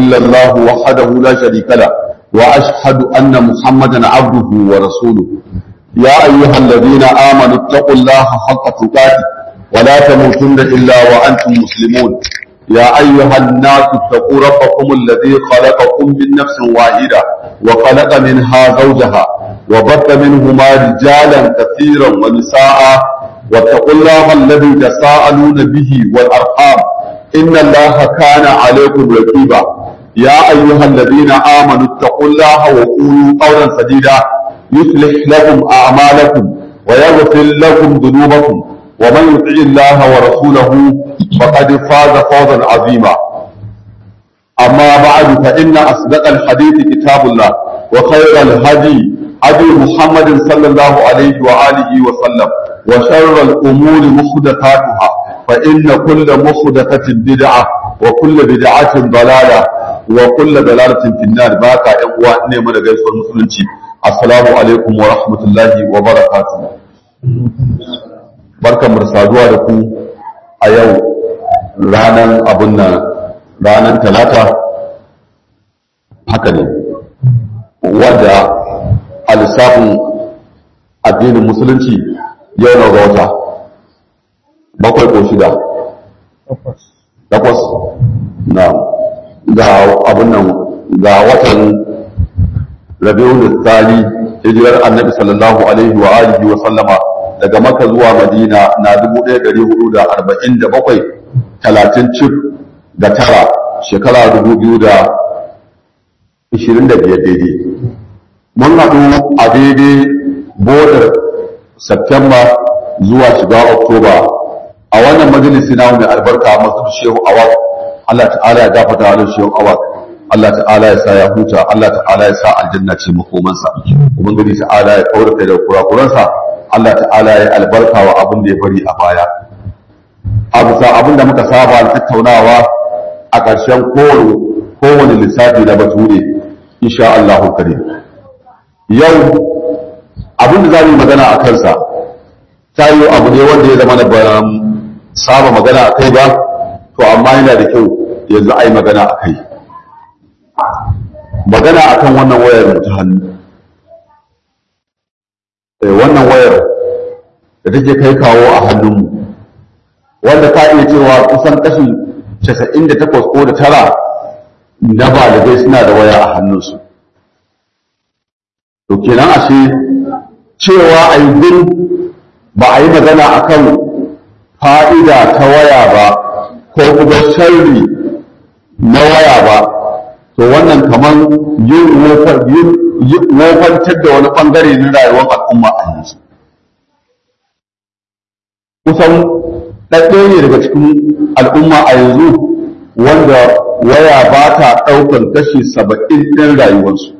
إلا الله وحده لا شريك له وأشهد أن محمدا عبده ورسوله يا أيها الذين آمنوا اتقوا الله حق تقاته ولا تموتن إلا وأنتم مسلمون يا أيها الناس اتقوا ربكم الذي خلقكم من نفس واحدة وخلق منها زوجها وبث منهما رجالا كثيرا ونساء واتقوا الله الذي تساءلون به والأرحام إن الله كان عليكم رقيبا يا أيها الذين آمنوا اتقوا الله وقولوا قولا سديدا يصلح لكم أعمالكم ويغفر لكم ذنوبكم ومن يطع الله ورسوله فقد فاز فوزا عظيما أما بعد فإن أصدق الحديث كتاب الله وخير الهدي هدي محمد صلى الله عليه وآله وسلم وشر الأمور محدثاتها فإن كل محدثة بدعة وكل بدعة ضلالة وكل ضلالة في النار باكا إخوة نعمة غير المسلمين السلام عليكم ورحمة الله وبركاته barkan mu saduwa da ku a yau ranar abun nan ranar talata haka ne wadda a lissafin addinin musulunci yau na ga wata bakwai ko shida takwas na ga abun nan ga watan rabiul tsali hijirar annabi sallallahu alaihi wa alihi wa sallama daga maka zuwa madina na 1447 talatin cif da tara shekara 2025 daidai mun haɗu a daidai bodar Septemba zuwa shiga Oktoba a wannan majalisi na mai albarka masu shehu awak Allah ta'ala ya gafata wa shehu awak Allah ta'ala ya sa ya huta Allah ta'ala ya sa aljanna ce makomansa ubangiji ta'ala ya kaurace da kurakuransa Allah ta'ala ya albarka wa abin da ya bari a baya a bisa abin da muka saba da tattaunawa a ƙarshen kowane lissafi na bature insha Allahu karim yau abin da za mu magana a kansa ta yi abu ne wanda ya zama da ban saba magana a kai ba to amma yana da kyau yanzu a yi magana a kai magana a kan wannan wayar ta hannu wannan wayar da take kai kawo a hannunmu wanda ka iya cewa kusan kashi 98 ko da tara na balibai suna da waya a hannunsu to kenan ashe cewa a yi ba a yi magana a kan fa'ida ta waya ba ko kuma sharri na waya ba to wannan kamar yin wofantar da wani ɓangare na rayuwar al'umma a yanzu kusan ɗaɗɗe ne daga cikin al'umma a yanzu wanda waya ba ta ɗaukar kashi saba'in ɗin rayuwarsu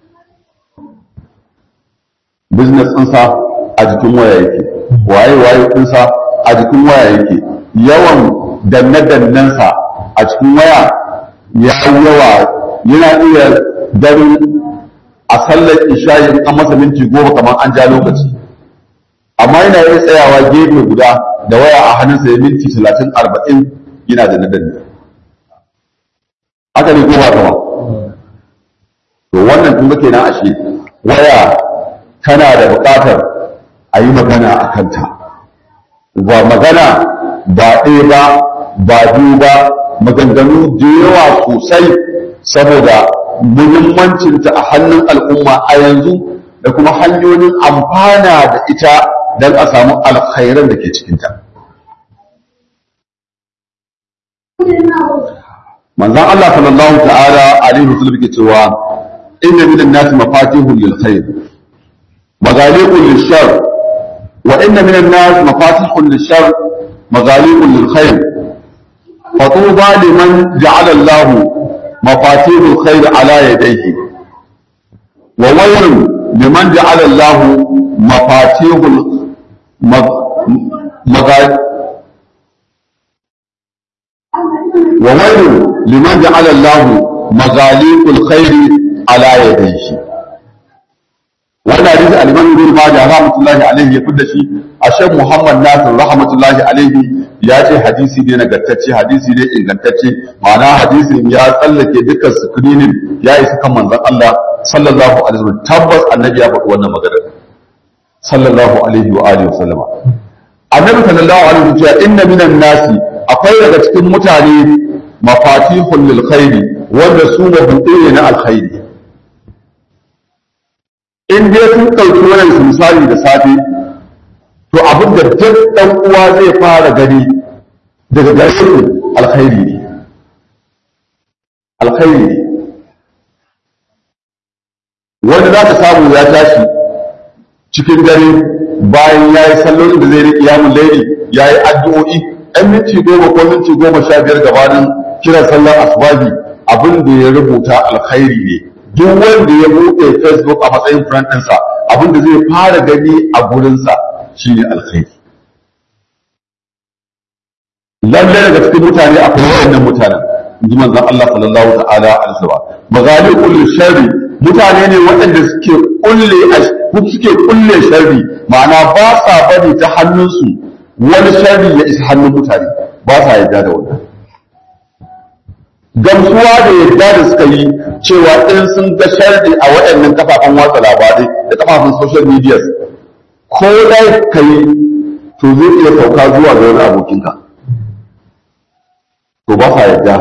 business ɗinsa a jikin waya yake waye waye ɗinsa a jikin waya yake yawan danne-dannensa a cikin waya ya yawa yana iya ganin a sallar isha'i an masa minti goma kamar an ja lokaci amma yana iya tsayawa gefe guda da waya a hannunsa ya minti talatin arba'in yana da nadanne haka ne goma kama to wannan kun ga kenan ashe waya tana da buƙatar a yi magana a kanta ba magana ba ɗaya ba ba biyu ba maganganu da yawa sosai saboda muhimmancinta a hannun al'umma a yanzu da kuma hanyoyin amfana da ita don a samu alkhairan da ke cikinta. manzon Allah sallallahu ta'ala alaihi wasallam ke cewa inna minan nasi mafatihun lil khair maghaliqun lil shar wa inna minan nasi mafatihun lil shar maghaliqun lil khair fatuba liman ja'ala Allah mafatihul khair ala yadayhi wa wayrun liman ja'ala Allah mafatihul maghaliqun وويل لمن جعل الله مغاليق الخير على يديه wannan hadisi al-Imam Ibn Majah rahmatullahi alaihi ya fidda shi a Sheikh Muhammad Nasir rahmatullahi alaihi ya ce hadisi ne nagartacce hadisi ne ingantacce ma'ana hadisin ya tsallake dukkan screening ya isa kan manzon Allah sallallahu alaihi wasallam tabbas annabi ya faɗi wannan magana sallallahu alaihi wa alihi wasallam annabi sallallahu alaihi wasallam ya inna minan nasi akwai daga cikin mutane mafatihul lil khairi wanda su mabuɗe ne na alkhairi in dai sun ɗauki wannan misali da safe to abin da duk ɗan uwa zai fara gani daga gare alkhairi ne alkhairi ne wanda za ka samu ya tashi cikin dare bayan ya yi sallolin da zai riƙe yamun laili ya yi addu'o'i ɗan minti goma ko minti goma sha biyar gabanin kiran sallar asubahi abin da ya rubuta alkhairi ne duk wanda ya buɗe facebook a matsayin friend ɗinsa abin da zai fara gani a gurinsa shine alkhairi lalle daga cikin mutane akwai waɗannan mutanen inji manzon Allah sallallahu ta'ala alaihi wasallam magali kullu sharri mutane ne waɗanda suke kulle suke kulle sharri ma'ana ba sa bari ta hannunsu wani sharri ya isa hannun mutane ba sa yarda da wannan gamsuwa da yadda da suka yi cewa in sun ga sharri a waɗannan kafafen watsa labarai da kafafen social media ko dai ka yi to zai iya sauka zuwa ga wani abokinka to ba sa yadda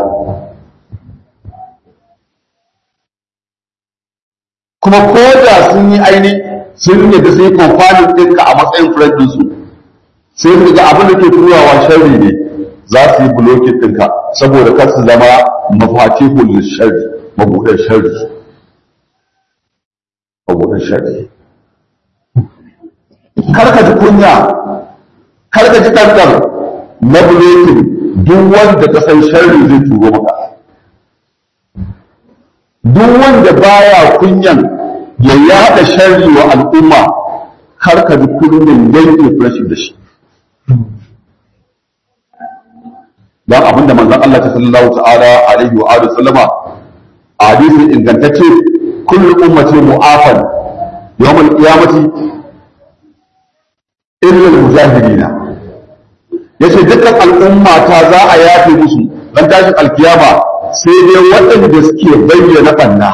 kuma ko da sun yi aini sun yadda sun yi kamfanin ɗinka a matsayin friend ɗinsu sai su ga abin da ke turawa sharri ne za su yi blokin ɗinka saboda kar su zama mafatihul sharri mabuɗin sharri mabuɗin sharri karka ji kunya karka ji ɗanɗan na blokin duk wanda ka san sharri zai turo maka duk wanda baya kunyan ya yada sharri wa al'umma karka ji kunyan yanke rashin da shi don abinda manzon Allah ta sallallahu ta'ala alaihi wa alihi sallama a hadisin ingantacce kullu ummati mu'afan yawmal qiyamati illa al-mujahidina yace dukkan al'umma ta za a yafe musu dan tashin alkiyama sai dai waɗanda suke bayyana banna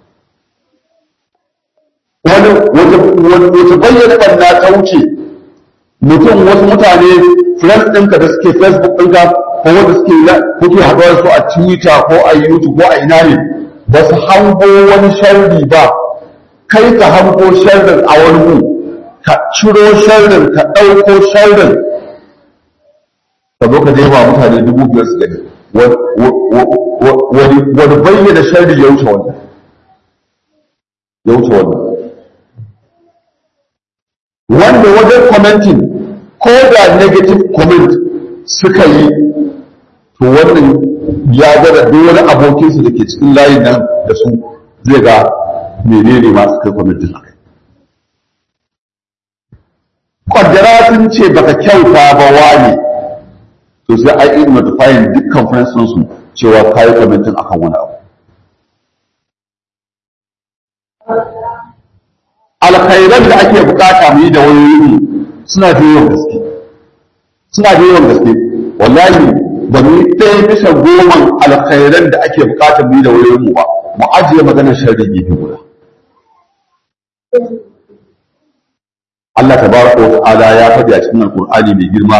wani wata bayyana banna ta wuce mutum wasu mutane friends ɗinka da suke facebook ɗinka ko wanda suke kuke haɗuwa su a twitter ko a youtube ko a ina ne ba su hango wani sharri ba kai ka hango sharrin a wani mu ka ciro sharrin ka ɗauko sharrin ka zo ka jefa mutane dubu biyar su gani wani bayyana sharri ya wuce wannan ya wuce wannan wanda wajen commenting ko da negative comment suka yi to wannan ya gada duk wani abokinsu da ke cikin layin nan da su zai ga menene masu kai commenting akai kwaddara sun ce baka kyauta ba wani to sai ai in notifying dukkan friends su cewa kayi commenting akan wani abu alkhairan da ake bukata mu yi da wayoyi suna da yawan gaske suna da yawan gaske wallahi ba mu yi ɗaya bisa goman alkhairan da ake bukata mu yi da wayoyin mu ba mu ajiye maganar sharri gefe guda Allah tabaraka wa ta'ala ya faɗi a cikin alqur'ani mai girma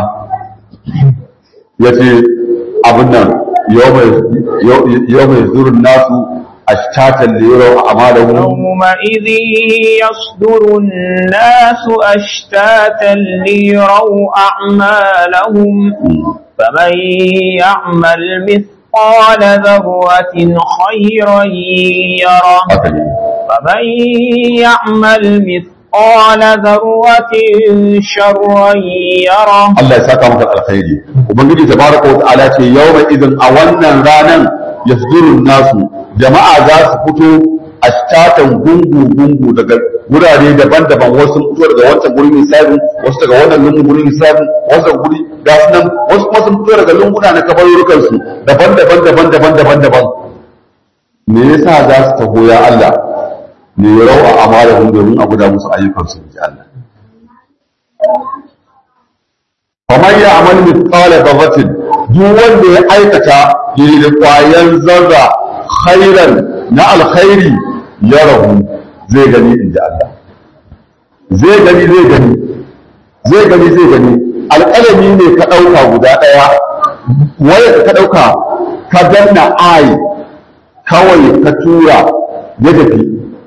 yace abin nan yau mai zurin nasu أشتاتا ليروا أعمالهم يومئذ يصدر الناس أشتاتا ليروا أعمالهم فمن يعمل مثقال ذرة خيرا يره ومن يعمل مثقال ذرة شرا يره Allah ya saka maka alkhairi ubangiji tabaraka wa ta'ala ce yawma idan a wannan ranan yasdurun nasu jama'a za su fito ashtatan gungu gungu daga wurare daban-daban wasu sun fito daga wancan gurin hisabin wasu daga wannan lungun gurin hisabin wasu daga guri ga su nan wasu kuma sun fito daga lunguna na kabarurukan su daban-daban daban-daban daban-daban me yasa za su taho ya Allah ne ya rawa amalahum domin a guda musu ayyukan su ji Allah faman ya amal mithqala dharratin duk wanda ya aikata da kwayan zarra khairan na alkhairi ya rahu zai gani inda Allah zai gani zai gani zai gani zai gani alƙalami ne ka ɗauka guda ɗaya waya ka ɗauka ka danna ai kawai ka tura ya tafi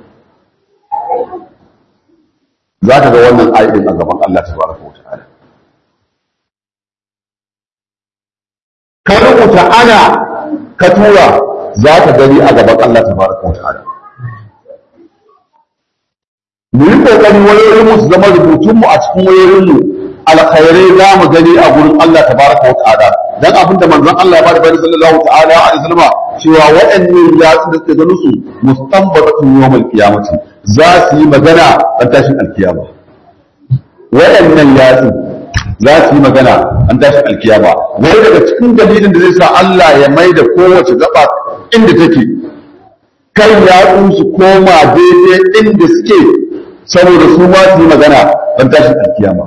za ka ga wannan ayin a gaban Allah tabaraka wa ta'ala ka rubuta ana ka tura za ka gani a gaban Allah tabaraka wa ta'ala mu yi kokari wayoyin mu su zama rubutun mu a cikin wayoyin mu alkhairai za mu gani a gurin Allah tabaraka wa ta'ala dan abin da manzon Allah ya bada bayani sallallahu ta'ala alaihi wasallam cewa waɗannan yatsu da suke ganin su mustanbatatun yawmal qiyamati za su yi magana an tashin alkiyama waɗannan yatsu za su yi magana an tashin alkiyama wani daga cikin dalilin da zai sa Allah ya mai da kowace gaba inda take kan yatsun su koma daidai inda suke saboda su ma su yi magana an tashin alkiyama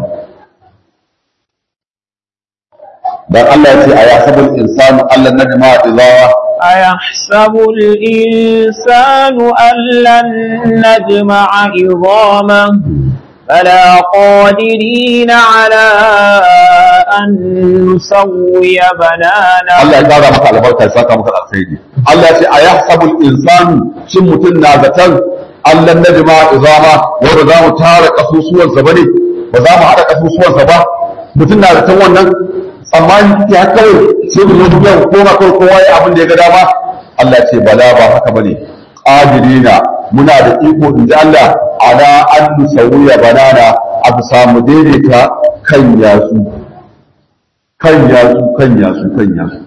dan Allah ya ce a yasabul insanu Allah najma idza أيحسب الإنسان أن لن نجمع عظامه فلا قادرين على أن نسوي بنانه Allah ya kara maka albarka ya saka maka alkhairi Allah ya ce a yahsabul insanu shin mutum na zaton Allah najma izama wanda za mu tara kasusuwansa bane ba za mu haɗa kasusuwansa ba mutum na zaton wannan tsammani ya kawai sai mu zo yau koma kawai kowa ya abin da ya ga dama Allah ce bala ba haka bane qadirina muna da iko in ji Allah ala an nusawiya banana a bisa mu daidaita kan yatsu kan yatsu kan yatsu kan yatsu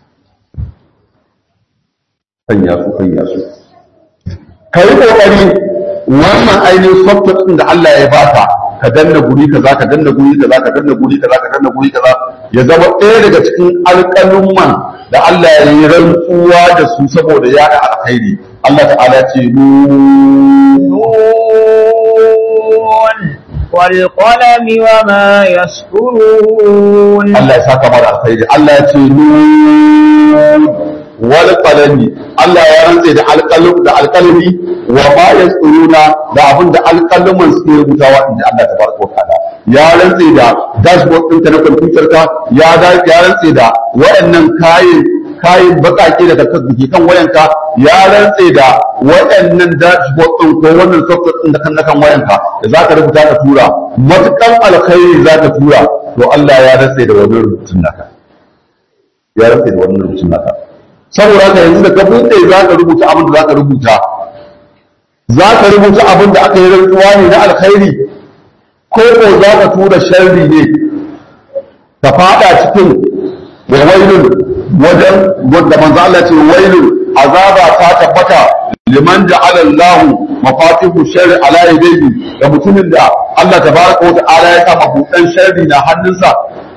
kan yatsu kan yatsu ka yi kokari wannan ainihin software din da Allah ya baka ka danna guri kaza ka danna guri kaza ka danna guri kaza ka danna guri kaza ya zama ɗaya daga cikin alƙalumman da Allah ya yi rantsuwa da su saboda ya da alkhairi Allah ta'ala ce نون والقلم وما يسطرون Allah ya saka mara alkhairi Allah ya ce nun wal qalami Allah ya rantse da alqalum da alqalami wa ma yasuruna da abin da alqaluman suke rubutawa inda Allah tabaraka wa ta'ala ya rantse da dashboard ɗinka na computer ka ya da ya rantse da waɗannan kayan kayan bakake da ka ke kan wayanka ya rantse da waɗannan dashboard ɗin ko wannan software ɗin da kan na kan wayanka da za ka rubuta ka tura matukan alkhairi za ka tura to Allah ya rantse da wannan rubutun naka ya rantse da wannan rubutun naka saboda haka yanzu da ka buɗe za ka rubuta abin da za ka rubuta za ka rubuta abin da aka yi rantsuwa ne na alkhairi ko ko za ka tura sharri ne ka fada cikin wailun wajen wanda manzo Allah ce wailun azaba ta tabbata liman ja'ala Allah mafatihu sharri ala yadayhi da mutumin da Allah tabaraka wa ta'ala ya sa mabudan sharri na hannunsa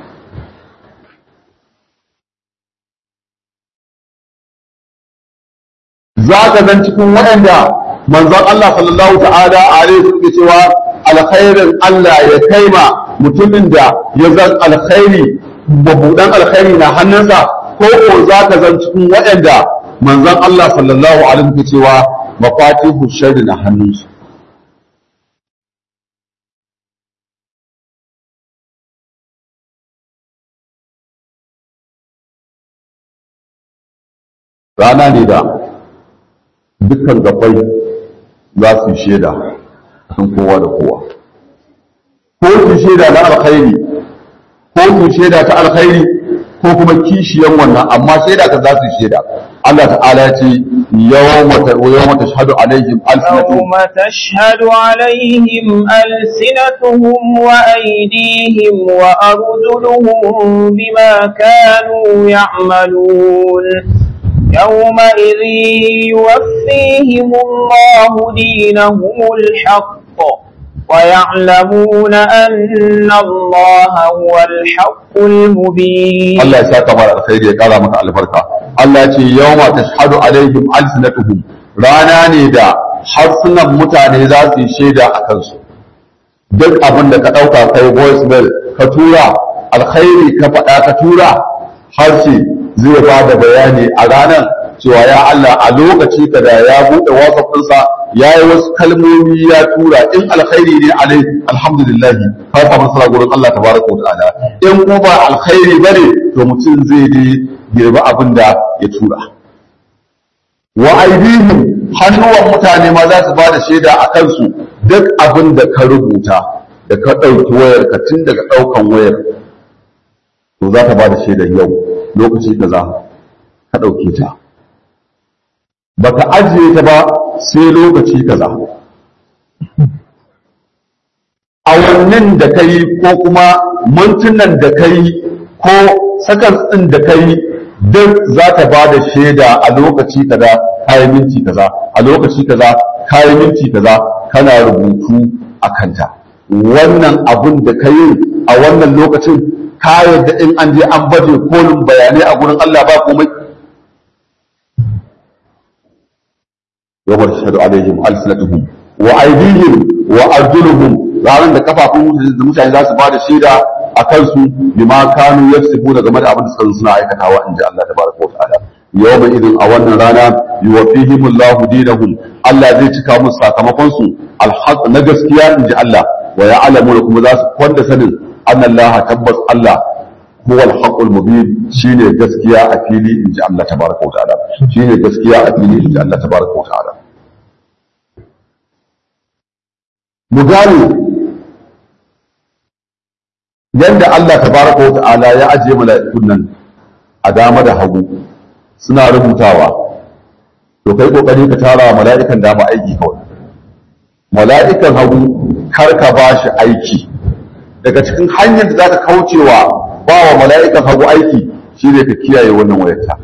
za ka zan cikin waɗanda manzon Allah sallallahu ta'ala alaihi suke cewa alkhairin Allah ya kaima mutumin da ya zan alkhairi mabudan alkhairi na hannunsa ko ko za ka zan cikin waɗanda manzon Allah sallallahu alaihi suke cewa mafatihu sharri na hannunsu rana ne da dukkan gabai za su yi shaida kan kowa da kowa ko su shaida na alkhairi ko su shaida ta alkhairi ko kuma kishiyan wannan amma shaida ka za su yi shaida Allah ta'ala ya ce yawma tashhadu alaihim alsinatuhum يوم تشهد عليهم ألسنتهم وأيديهم وأرجلهم بما كانوا يعملون يومئذ يوفيهم الله دينهم الحق ويعلمون أن الله هو الحق المبين Allah ya saka mara alkhairi ya kara maka albarka Allah ya ce yawma tashhadu alaihim alsinatuhum rana ne da harsunan mutane za su yi shaida a kansu duk abin da ka ɗauka kai voice mail ka tura alkhairi ka faɗa ka tura harshe zai ba da bayani a ranar cewa ya Allah a lokaci ka da ya buɗe WhatsApp ɗinsa ya yi wasu kalmomi ya tura in alkhairi ne alai alhamdulillah ka samu nasara gurin Allah tabaraka wa ta'ala in kuma ba alkhairi bane to mutum zai je girbi abin da ya tura wa aidihim hannuwan mutane ma za su ba da shaida a kansu duk abin da ka rubuta da ka ɗauki wayar ka tun daga ɗaukan wayar to za ta ba da shaidar yau lokaci kaza ka ɗauke ta baka ajiye ta ba sai lokaci kaza awannin da ka yi ko kuma mintunan da ka yi ko sakan ɗin da ka yi duk za ta ba da shaida a lokaci kaza kayan minti kaza a lokaci kaza kayan minti kaza kana rubutu a kanta wannan abun da ka yi a wannan lokacin ka yadda in an je an baje kolin bayanai a gurin Allah ba komai yawar shahadu alaihim alsinatuhum wa aydihim wa arjuluhum ranar da kafafun da mutane za su ba da shaida a kansu bima kanu yaksibu game da abin da suka suna aikatawa in ji Allah tabaraka wa ta'ala yawma idin a wannan rana yuwaffihim Allah dinahum Allah zai cika musu sakamakon su alhaq na gaskiya in ji Allah wa ya'lamu kuma za su kwanda sanin anna Allah tabbas Allah huwa al mubin shine gaskiya a fili in ji Allah tabaraka wa ta'ala shine gaskiya a fili in ji Allah tabaraka wa ta'ala mu gane yadda Allah tabaraka wa ta'ala ya ajiye mala'ikun nan a dama da hagu suna rubutawa to kai kokari ka tara mala'ikan dama aiki kawai mala'ikan hagu kar ka ba shi aiki daga cikin hanyar da zaka kaucewa ba wa mala'ikan hagu aiki shine ka kiyaye wannan wayarta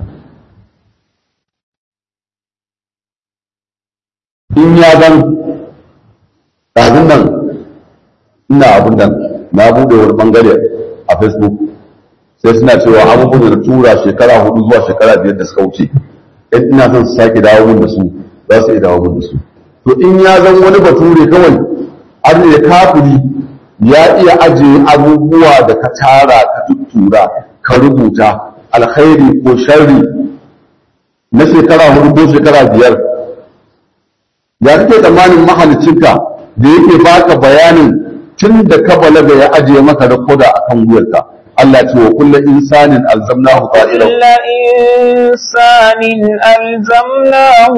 in ya zan ɗazun nan ina abin nan na buɗe wani bangare a facebook sai suna cewa abubuwan da na tura shekara hudu zuwa shekara biyar da suka wuce in ina son su sake dawo mun da su za su iya dawo mun da su to in ya zan wani bature kawai an ne kafiri ya iya ajiye abubuwa da ka tara ka tuttura ka rubuta alkhairi ko sharri na shekara hudu ko shekara biyar ya kake tsammanin mahalicinka da yake baka bayanin tun da ka balaga ya ajiye maka rakoda a kan wuyarka Allah ce wa kullu insanin alzamnahu ta'irahu كل إنسان ألزمناه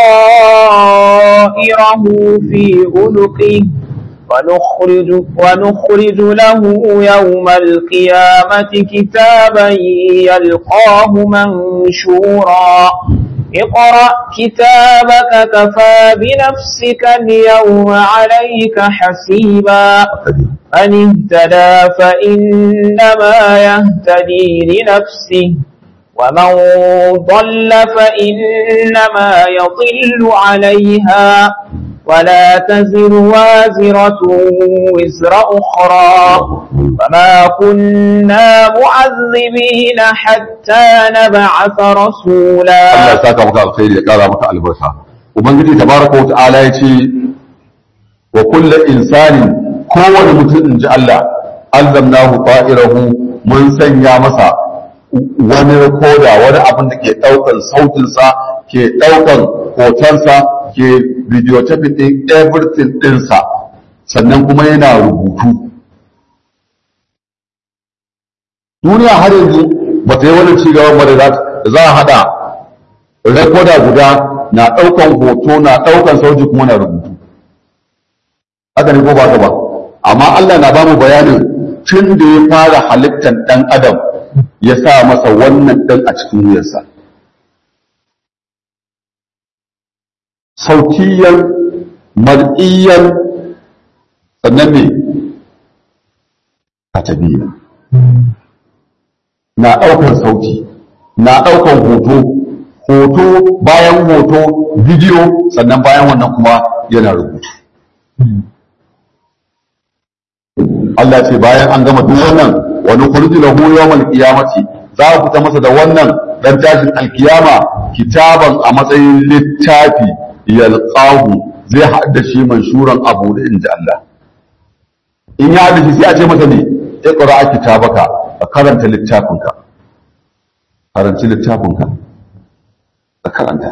طائره في عنقه ونخرج, ونخرج له يوم القيامة كتابا يلقاه منشورا اقرأ كتابك كفى بنفسك اليوم عليك حسيبا من اهتدى فإنما يهتدي لنفسه ومن ضل فإنما يضل عليها ولا تزر وازرة وزر أخرى وما كنا معذبين حتى نبعث رسولا Allah ya saka maka alkhairi ya kara maka albarka ubangiji tabaraka wa ta'ala ya ce wa kullu insanin kowane mutum in ji Allah alzamnahu ta'irahu mun sanya masa wani koda wani abin da ke daukan sautinsa ke daukan hotonsa ke videotaping din everything dinsa sannan kuma yana rubutu duniya har yanzu ba ta yi wani cigaban ba da za a hada rekoda guda na daukan hoto na daukan sauti kuma na rubutu haka ne ko ba ka ba amma Allah na bamu bayanin tun da ya fara halittar dan adam ya sa masa wannan dan a cikin wuyarsa sautiyan mar'iyan sannan ne katabiya na ɗaukan sauti na ɗaukan hoto hoto bayan hoto bidiyo sannan bayan wannan kuma yana rubutu Allah ce bayan an gama duk wannan wani kurji lahu yawmal qiyamati za ku fita masa da wannan dan tashin alkiyama kitaban a matsayin littafi yalqahu zai haɗa shi manshuran abu da inji Allah in ya haɗa shi sai a ce masa ne iqra kitabaka ka karanta littafinka karanci littafinka ka karanta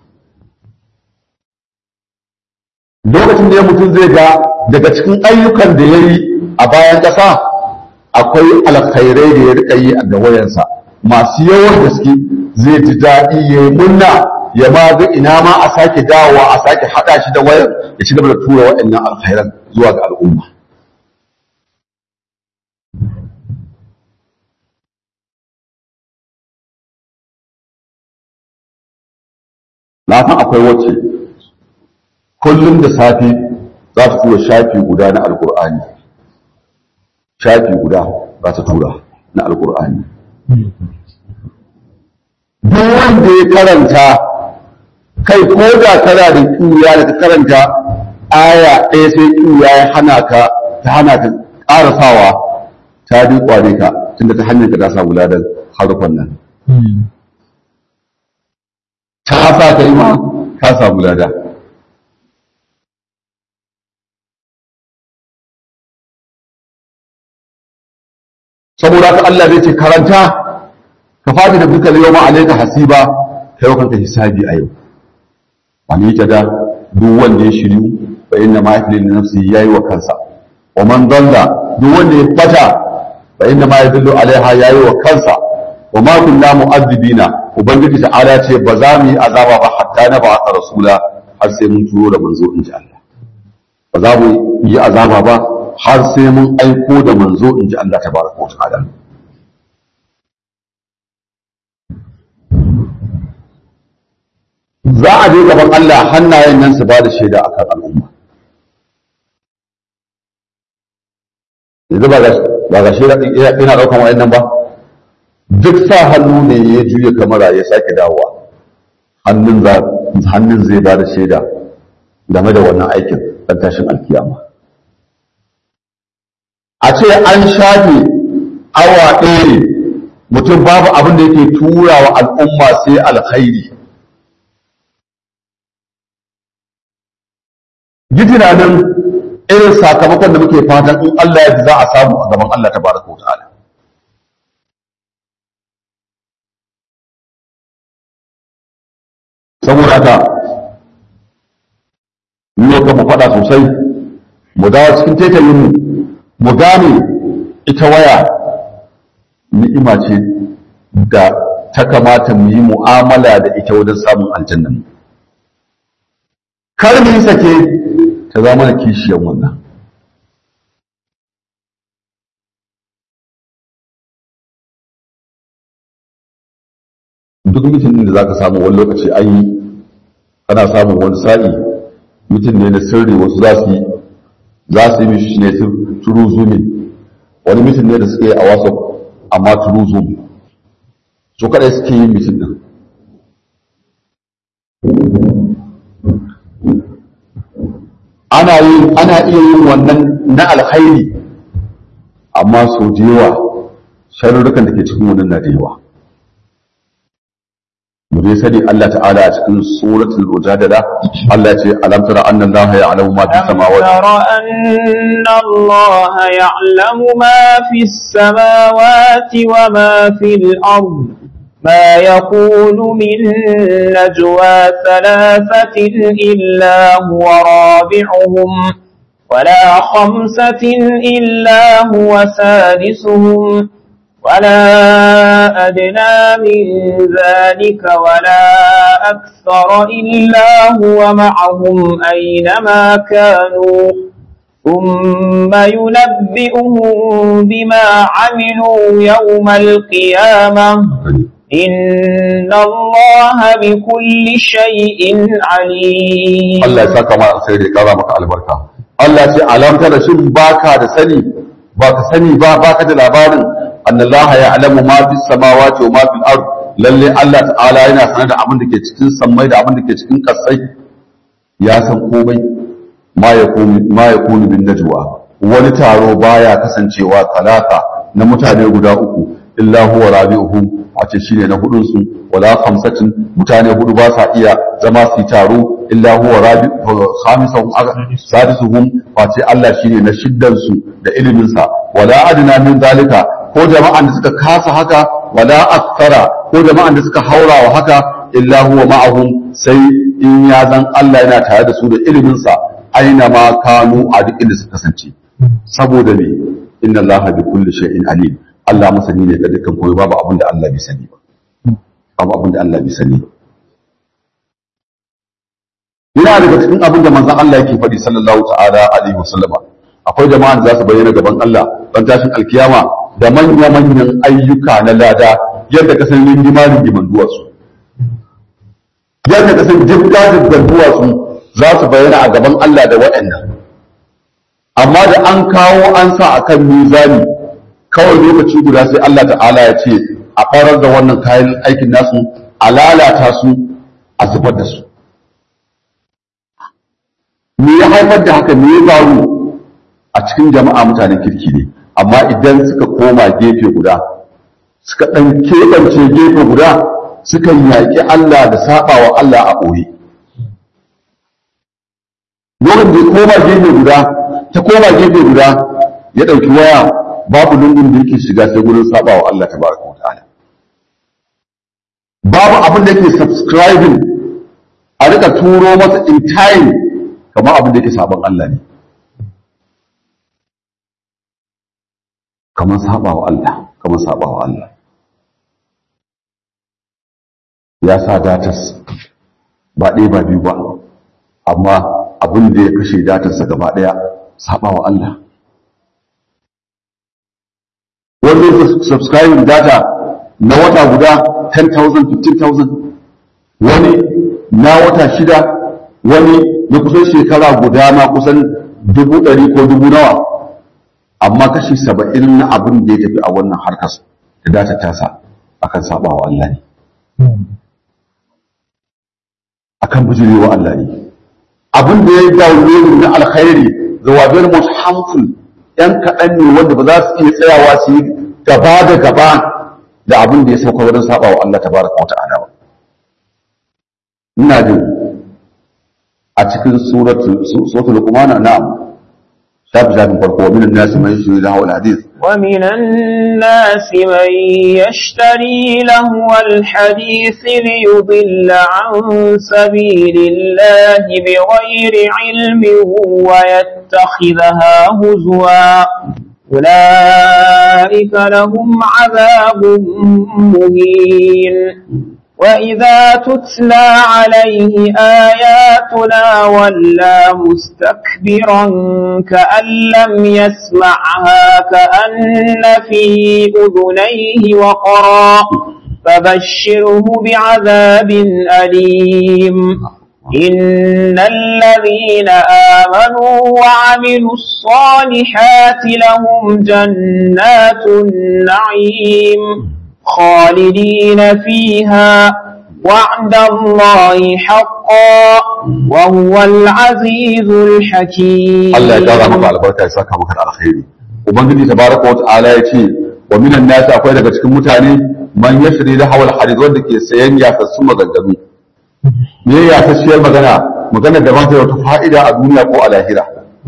lokacin da ya mutum zai ga daga cikin ayyukan da ya yi a bayan ƙasa akwai alkhairai da ya rika yi a gawayensa masu yawan gaske zai ji daɗi ya yi munna ya ma ga ina ma a sake dawowa a sake haɗa shi da wayar ya ci gaba da tura waɗannan alkhairan zuwa ga al'umma na san akwai wacce kullum da safe za ta tura shafi guda na alkur'ani shafi guda za ta tura na alkur'ani duk wanda ya karanta kai ko da kana da kiya da ka karanta aya ɗaya sai kiya ya hana ka ta hana ka ƙarasawa ta bi kwane ka tunda ta hanyar ka ta samu ladan harufan nan ta sa ka yi ma ka samu lada saboda haka Allah zai ce karanta ka fadi da duka yau ma alaika hasiba kai wa kanka hisabi a yau wani yake da duk wanda ya shiryu fa inna ma yafli li nafsi yayi wa kansa wa man dalla duk wanda ya fata fa inna ma yadullu alaiha yayi wa kansa wa ma kunna mu'azzibina ubangiji ta'ala ce ba za mu yi azaba ba hatta na ba rasula har sai mun turo da manzo in ji Allah ba za mu yi azaba ba har sai mun aiko da manzo in ji Allah tabaraka wa ta'ala za a je gaban Allah hannayen nan su ba da shaida akan al'umma yanzu ba ga shaida ina daukan wa'annan ba duk sa hannu ne ya juya kamara ya sake dawowa hannun zai ba da shaida game da wannan aikin ɗan tashin alkiyama a ce an shafe awa ɗaya ne mutum babu abin da yake tura wa al'umma sai alkhairi yi tunanin irin sakamakon da muke fatan in Allah ya ji za a samu a gaban Allah ta baraka wa ta'ala saboda haka ne ka mu faɗa sosai mu dawo cikin taitayin mu mu gane ita waya ni'ima ce da ta kamata mu yi mu'amala da ita wajen samun aljannan kar mu yi sake ta zama da kishiyan wannan duk mutum da za ka samu wani lokaci an yi kana samun wani sa'i mutum ne na sirri wasu za su yi za su yi mishi ne turu zumi wani mutum ne da suke a wasu amma turu zumi su kadai suke yin mutum din ana yin ana iya yin wannan na alkhairi amma sau da yawa sharurrukan da ke cikin wannan na da yawa mu dai sani Allah ta'ala a cikin suratul mujadala Allah ya ce alam tara anna Allah ya'lamu ma fi samawati tara anna Allah ya'lamu ma fi samawati wa ma fil ard ما يكون من نجوى ثلاثة إلا هو رابعهم ولا خمسة إلا هو سادسهم ولا أدنى من ذلك ولا أكثر إلا هو معهم أينما كانوا ثم ينبئهم بما عملوا يوم القيامة إن الله بكل شيء عليم Allah ya saka ma sai da kara maka albarka Allah ce alamta da shin baka da sani baka sani ba baka da labarin annallaha ya'lamu ma fis samawati wa ma fil ard lalle Allah ta'ala yana sanar da abin da ke cikin sammai da abin da ke cikin kasai ya san komai ma yakunu ma yakunu bin najwa wani taro baya kasancewa talata na mutane guda uku illa huwa rabi'uhum a ce shine na hudun su wala khamsatin mutane hudu ba sa iya zama su yi taro illa huwa rabi khamisahum sadisuhum fa ce Allah shine na shiddan su da ilimin sa wala adna min zalika ko jama'an da suka kasa haka wala akthara ko jama'an da suka haura wa haka illa huwa ma'ahum sai in ya zan Allah yana tare da su da ilimin sa aina ma kanu a duk inda suka kasance saboda me inna Allah bi kulli shay'in alim Allah masani ne ga dukkan komai babu abin da Allah bai sani ba babu abin da Allah bai sani ba yana daga cikin abin da manzon Allah yake faɗi sallallahu ta'ala alaihi wasallama akwai jama'a da za su bayyana gaban Allah don tashin alkiyama da manya manyan ayyuka na lada yadda ka san rindima rindiman duwatsu yadda ka san jibga jibgar duwatsu za su bayyana a gaban Allah da waɗannan amma da an kawo an sa akan mizani kawai lokaci guda sai Allah ta'ala ya ce a farar da wannan kayan aikin nasu a lalata su a zubar da su me ya haifar da haka me ya faru a cikin jama'a mutanen kirki ne amma idan suka koma gefe guda suka ɗan keɓance gefe guda suka yaƙi Allah da saɓawa Allah a ɓoye lokacin da ya koma gefe guda ta koma gefe guda ya ɗauki waya babu lungun da yake shiga sai gurin saɓawa Allah ta baraka wa ta'ala babu abin da yake subscribing a rika turo masa in time kamar abin da yake sabon Allah ne kamar sabawa Allah kamar sabawa Allah ya sa datas ba ɗaya ba biyu ba amma abin da ya kashe datarsa gaba ɗaya sabawa Allah wanda ya subscribing data na wata guda 10,000 15,000 wani na wata shida wani na kusan shekara guda ma kusan dubu ɗari ko dubu nawa amma kashi saba'in na abin da ya tafi a wannan harkar da data tasa akan saba wa Allah ne akan bijire wa Allah ne abin da ya download na alkhairi the were most harmful yan kaɗan ne wanda ba za su iya tsayawa su yi gaba da gaba da abin da ya sauka wurin saba wa Allah tabaraka wa ta'ala ba ina jin a cikin suratul luqman na'am shafi shafin farko min an-nas man yashri lahu al-hadith ومن الناس من يشتري لهو الحديث ليضل عن سبيل الله بغير علم ويتخذها هزوا أولئك لهم عذاب مهين وإذا تتلى عليه آياتنا ولى مستكبرا كأن لم يسمعها كأن في أذنيه وقرا فبشره بعذاب أليم إن الذين آمنوا وعملوا الصالحات لهم جنات النعيم خالدين فيها وعد الله حقا وهو العزيز الحكيم Allah ya kara maka albarka ya saka maka da alkhairi ubangiji tabaraka wa ta'ala ya ce wa minan nasi akwai daga cikin mutane man yashri da hawal hadith wanda ke sayan yasassu maganganu me ya yasasshiyar magana magana da ba ta da wata fa'ida a duniya ko a lahira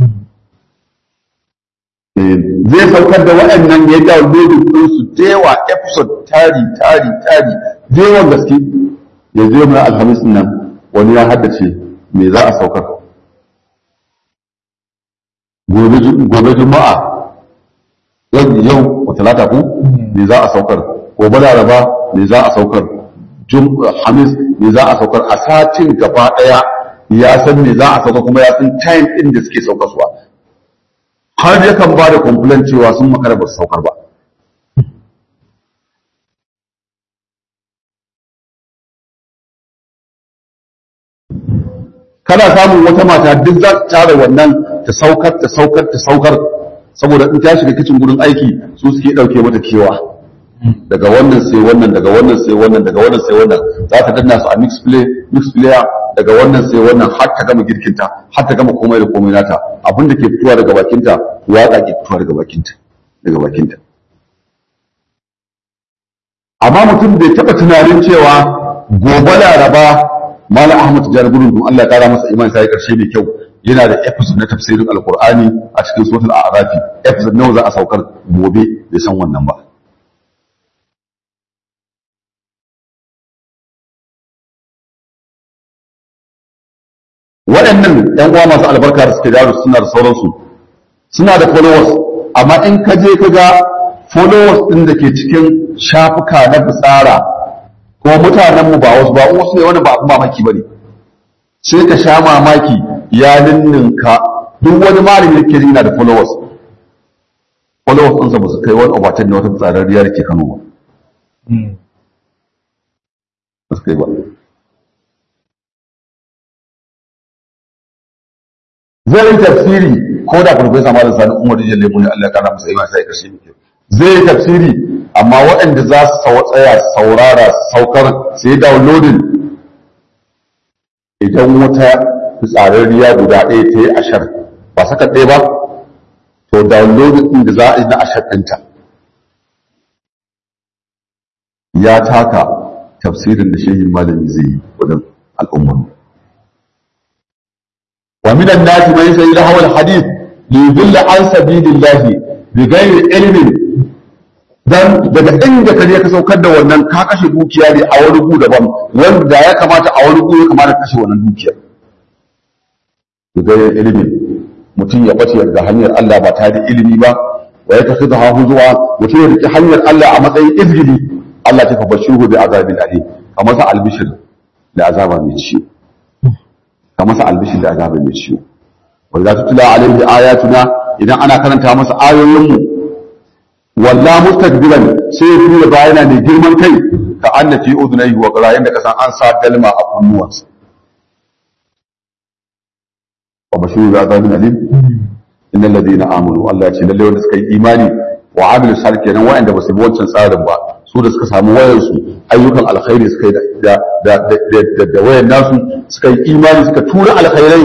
zai saukar da waɗannan ya download din su dewa episode tari tari tari dewan gaske ya zo mai alhamis nan wani ya haddace me za a saukar gobe juma'a yau wa talata ku me za a saukar gobe laraba me za a saukar hamis me za a saukar a satin gaba daya ya san me za a saukar kuma ya san time din da suke saukarwa har yakan ba da complain cewa sun makara ba su saukar ba kana samun wata mata duk za ta tara wannan ta saukar ta saukar ta saukar saboda in ta shiga kicin gurin aiki su suke dauke mata kewa daga wannan sai wannan daga wannan sai wannan daga wannan sai wannan za ta danna su a mix play mix player daga wannan sai wannan har ta gama girkinta har ta gama komai da komai nata abin da ke fitowa daga bakinta waka ke fitowa daga bakinta daga bakinta amma mutum bai taba tunanin cewa gobe laraba Malam Ahmad Tijjani Gudun don Allah ya kara masa iman sai karshe mai kyau yana da episode na tafsirin Alkur'ani a cikin suratul A'raf episode nawa za a saukar gobe bai san wannan ba waɗannan ‘yan uwa masu albarka da suke dawo suna da sauransu suna da followers amma in ka je ka ga followers ɗin da ke cikin shafuka na fitsara ko mutanen mu ba wasu ba wasu ne wani ba abin mamaki ba ne sai ka sha mamaki ya ninninka duk wani malami da ke yana da followers followers ɗinsa ba su kai wani obatan na wata fitsararriya da ke kano ba ba su kai ba zai yi tafsiri ko da farfesa malam sani umar rijiyar lemu ne allah kana masa ima sai karshe ne zai yi tafsiri amma waɗanda za su sau tsaya saurara saukar su yi downloading idan wata fitsararriya guda ɗaya ta yi ashar ba saka ɗaya ba to downloading ɗin da za a yi na ashar ɗinta ya taka tafsirin da shehin malami zai yi wajen al'ummar ومن الناس من يسأل له الحديث ليضل عن سبيل الله بغير علم dan daga inda ka je ka saukar da wannan ka kashe dukiya ne a wani gu daban wanda ya kamata a wani gu ya kamata kashe wannan dukiya daga ilimin mutum ya bace daga hanyar Allah ba tare da ilimi ba wa ya tafi da hahu zuwa mutum ya riki hanyar Allah a matsayin izgili Allah ta fa bashiru bi azabin alim kamar sa albishir da azaba mai ciwo ka masa albishir da azabin mai ciwo wa za tutula alaihi ayatuna idan ana karanta masa ayoyinmu walla mustakbiran sai ya tura bayana ne girman kai ka anna fi udunayhi wa qara yanda kasan an sa dalma a kunnuwansa wa bashiru bi azabin alim innal ladina amanu Allah ya ce lalle wanda suka yi imani wa amilu salih kenan wa'anda ba su bi wancan tsarin ba su da suka samu wayarsu ayyukan alkhairi suka yi da da da da wayan nasu suka yi imani suka tura alkhairai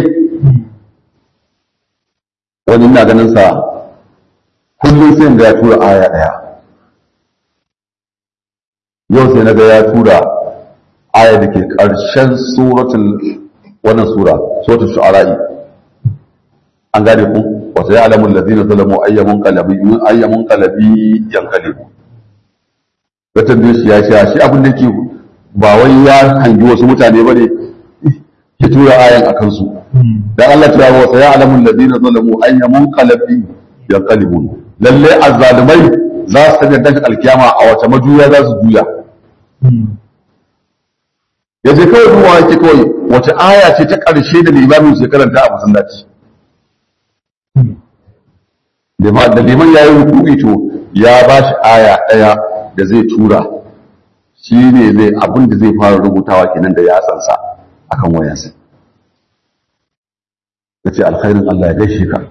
wani ina ganin sa kullum sai ga ya tura aya daya yau sai na ga ya tura aya da ke ƙarshen suratul wannan sura suratul shu'ara'i an gane ku wata ya alamun lazina zalamu ayyamun kalabi ayyamun kalabi yankalibu ga tambaye shi ya ce shi abin da ke ba wai ya hangi wasu mutane ba ne ya tura ayan a kansu dan Allah ta yawo sai alamun ladina zalamu ayyamun qalabi yanqalibun lalle azzalimai za su tafi dan alkiyama a wata majuya za su juya ya ce kawai duwa yake kawai wata aya ce ta ƙarshe da limamin sai karanta a masallaci da liman ya yi ruku'i to ya ba shi aya ɗaya da zai tura shi ne zai abin da zai fara rubutawa kenan da yatsansa akan wayansa ya ce alkhairin Allah ya gaishe ka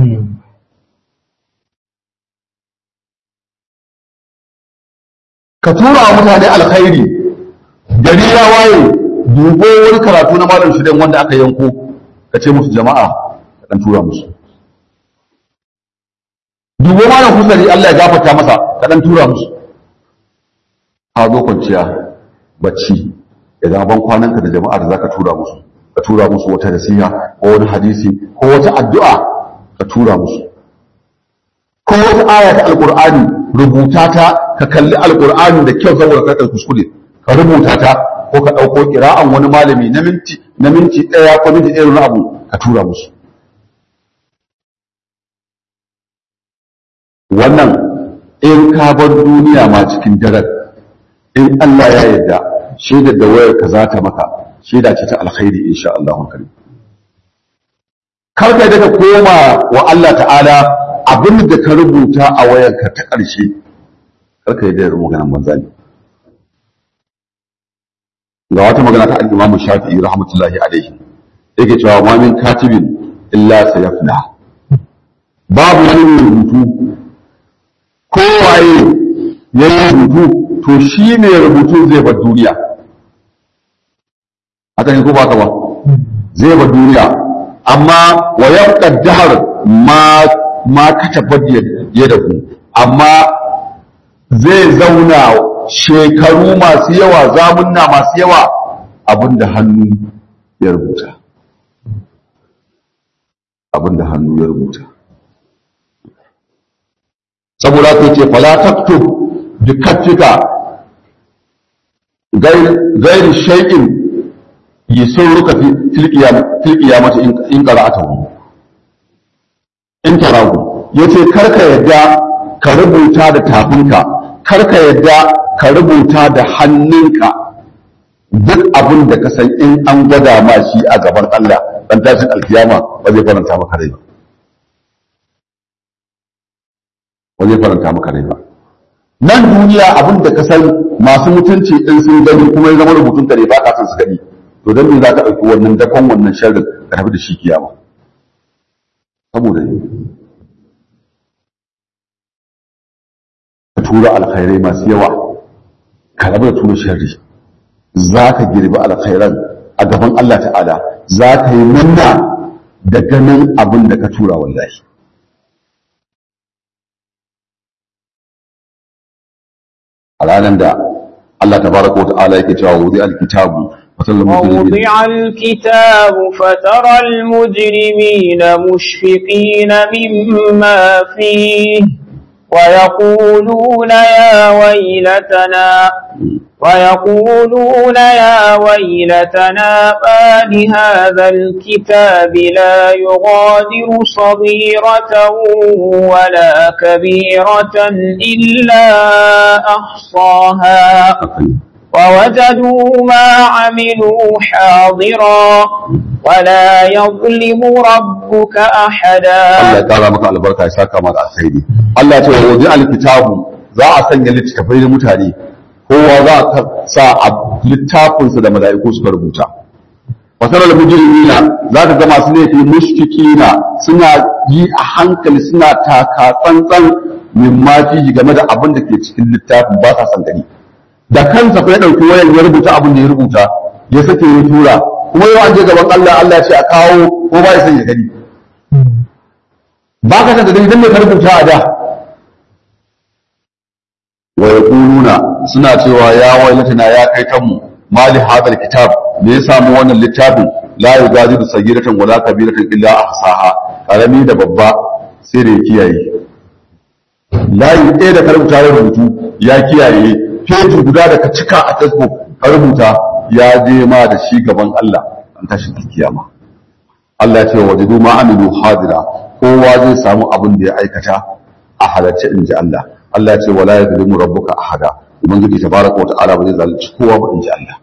ka tura wa mutane alkhairi gari ya waye dubo wani karatu na malam shidan wanda aka yanko ka ce musu jama'a ka dan tura musu dubo malam kusari Allah ya gafarta masa ka dan tura musu a zo kwanciya bacci ya zama ban kwananka da jama'ar da zaka tura musu ka tura musu wata nasiha ko wani hadisi ko wata addu'a ka tura musu ko wata aya ta alqur'ani rubuta ta ka kalli alqur'ani da kyau saboda ka kuskure ka rubuta ta ko ka dauko kira'an wani malami na minti na minti daya ko minti ɗaya na abu ka tura musu wannan in ka bar duniya ma cikin daren in Allah ya yarda shaidar da wayar ka za ta maka shaida ce ta alkhairi insha Allah karim kar ka daga koma wa Allah ta'ala abin da ka rubuta a wayarka ta ƙarshe kar ka yi da maganan banza ne ga wata magana ta al-Imam Shafi'i rahmatullahi alaihi yake cewa ma min katibin illa sayafna babu wani rubutu kowaye ya yi rubutu to shi ne rubutu zai bar duniya haka ne ko ba ka ba zai bar duniya amma wa yabqa dahr ma ma katabat yadahu amma zai zauna shekaru masu yawa zamunna masu yawa abinda hannu ya rubuta abinda hannu ya rubuta saboda ka ce fala taktub bi kaffika gairi shay'in yasurruka fil qiyam fil qiyamati in qara'atahu in tarahu yace karka yadda ka rubuta da tafinka karka yadda ka rubuta da hannunka duk abin da ka san in an gwada ma shi a gaban Allah dan tashin alkiyama ba zai faranta maka rai ba ba zai faranta maka rai ba nan duniya abin da ka san masu mutunci din sun gani kuma ya zama rubutun ka ne ba ka san su gani to dan me za ka ɗauki wannan dakon wannan sharrin ka tafi da shi kiyama saboda ne ka tura alkhairai masu yawa ka rabu da tura sharri za ka girbi alkhairan a gaban Allah ta'ala za ka yi munna da ganin abin da ka tura wallahi a ranar da Allah tabaraka wa ta'ala yake cewa wudi alkitabu ووضع الكتاب فترى المجرمين مشفقين مما فيه ويقولون يا ويلتنا ويقولون يا ويلتنا ما لهذا الكتاب لا يغادر صغيرة ولا كبيرة إلا أحصاها ووجدوا ما عملوا حاضرا ولا يظلم ربك أحدا Allah ya kara maka albarka ya saka maka alkhairi Allah ya ce wa wudi alkitabu za a sanya littafai da mutane kowa za a sa a littafinsa da mala'iku suka rubuta wasarar mujrimina za ka ga masu laifi mushkikina suna yi a hankali suna taka tsantsan min mafi game da abin da ke cikin littafin ba sa san gani da kansa fa ya ɗauki wayan ya rubuta abin da ya rubuta ya sake ya tura kuma yau an je gaban Allah Allah ya ce a kawo ko ba ya san ya gani ba ka san da gani dan me ka rubuta a da wa yaquluna suna cewa ya wailatana ya kai kanmu mali hadal kitab me ya samu wannan littafin la yugadiru sagiratan wala kabiratan illa ahsaha karami da babba sai da ya kiyaye layi ɗaya da ka rubuta ya rubutu ya kiyaye feji guda da ka cika a facebook ka rubuta ya je ma da shi gaban Allah an tashi kiyama Allah ya ce wa wajadu ma amilu hadira kowa zai samu abin da ya aikata a halarci inji Allah Allah ya ce wala yadlimu rabbuka ahada ubangiji tabaraka wa ta'ala ba zai zalunci kowa ba inji Allah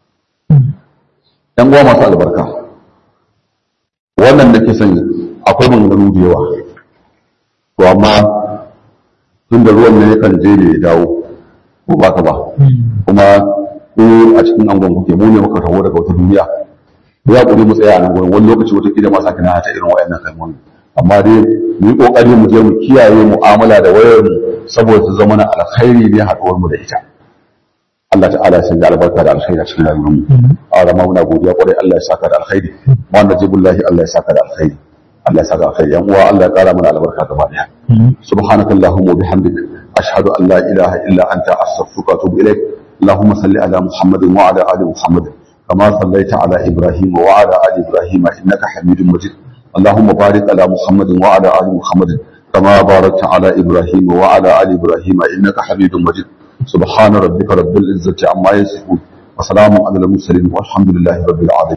dan uwa masu albarka wannan da ke sanya akwai maganganu da yawa to amma tun da ruwan ne yakan je ne ya dawo ko ba ka ba kuma ko a cikin angon kuke mu ne muka taho daga wata duniya da ya kuri mu tsaya a nan gurin wani lokaci wata kila ma sake na ta irin wayannan kalmomi amma dai mu yi kokari mu je mu kiyaye mu'amala da wayar mu saboda ta zama na alkhairi ne haɗuwar mu da ita Allah ta'ala ya sanya albarka da alkhairi a cikin rayuwar mu a rama muna godiya kwarai Allah ya saka da alkhairi wanda jibullahi Allah ya saka da alkhairi Allah ya saka alkhairi yan uwa Allah ya kara mana albarka gaba daya subhanakallahumma wa bihamdika أشهد أن لا إله إلا أنت أستغفرك وأتوب إليك اللهم صل على محمد وعلى آل محمد كما صليت على إبراهيم وعلى آل إبراهيم إنك حميد مجيد اللهم بارك على محمد وعلى آل محمد كما باركت على إبراهيم وعلى آل إبراهيم إنك حميد مجيد سبحان ربك رب العزة عما يصفون وسلام على المرسلين والحمد لله رب العالمين